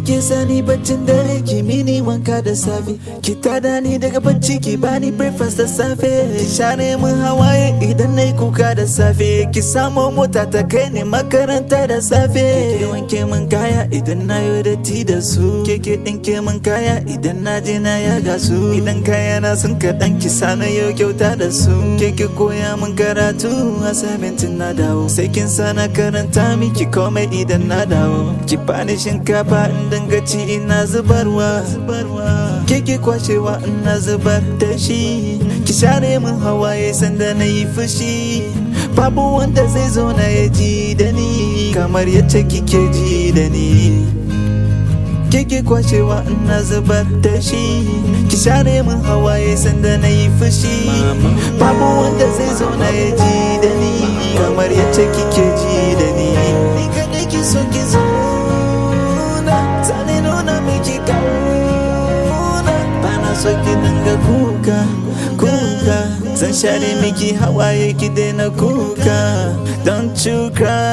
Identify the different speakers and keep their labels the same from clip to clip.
Speaker 1: ke sani baccin dare ki mini wanka da safe ki tada ni daga bacci ki bani breakfast da safe ki share min hawaye idan nayi kuka da safe ki samo mota ta kai ni makaranta da safe ki wanke min kaya idan na yi datti da su ke ke dinke min kaya idan na je na yaga su idan kaya na sun kaɗan ki sana yau kyauta da su ke ke koya min karatu assignment na dawo sai kin sana karanta miki komai idan na dawo ki bani shinkafa in dinga ci ina zubarwa ke ke kwashewa ina zubar da shi ki share min hawaye sanda na yi fushi babu wanda zai zo na ya ji da ni kamar yadda kike ji da ni kike kwashewa ina zubar da shi ki share min hawaye sanda na yi fushi babu wanda zai zo na ya ji da ni kamar yadda kike ji da ni ni kadai ki so ki zo na zane nuna miki kauna bana so ki dinga kuka kuka zan share miki hawaye ki daina kuka don't you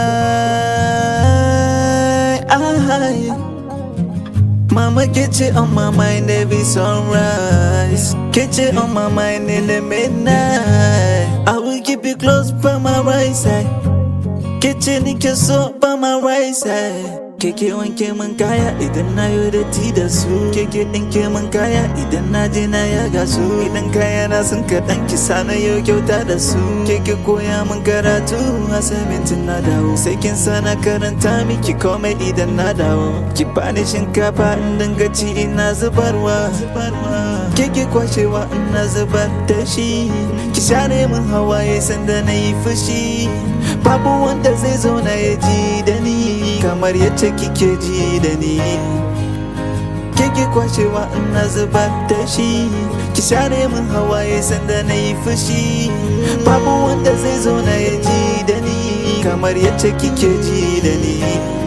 Speaker 1: cry I Mama get you on my mind every sunrise. Get you on my mind in the midnight. I will keep you close by my right side. Get you in your soul by my right side. Keke wanke min kaya idan na yi datti da su Keke ɗinke min kaya idan na je na yaga su Idan kaya na sun kaɗan ki sana yau kyauta da su Keke koya min karatu assignment na dawo Sai kin sana karanta miki komai idan na dawo Ki bani shinkafa in dinga ci ina zubarwa Keke kwashewa ina zubar da shi Ki share min hawaye sanda na yi fushi Babu wanda zai zo na ya ji da ni kamar yadda kike ji da ni Kike kwashewa ina zubar da shi Ki share min hawaye sanda na yi fushi Babu wanda zai zo na ya ji da ni kamar yadda kike ji da ni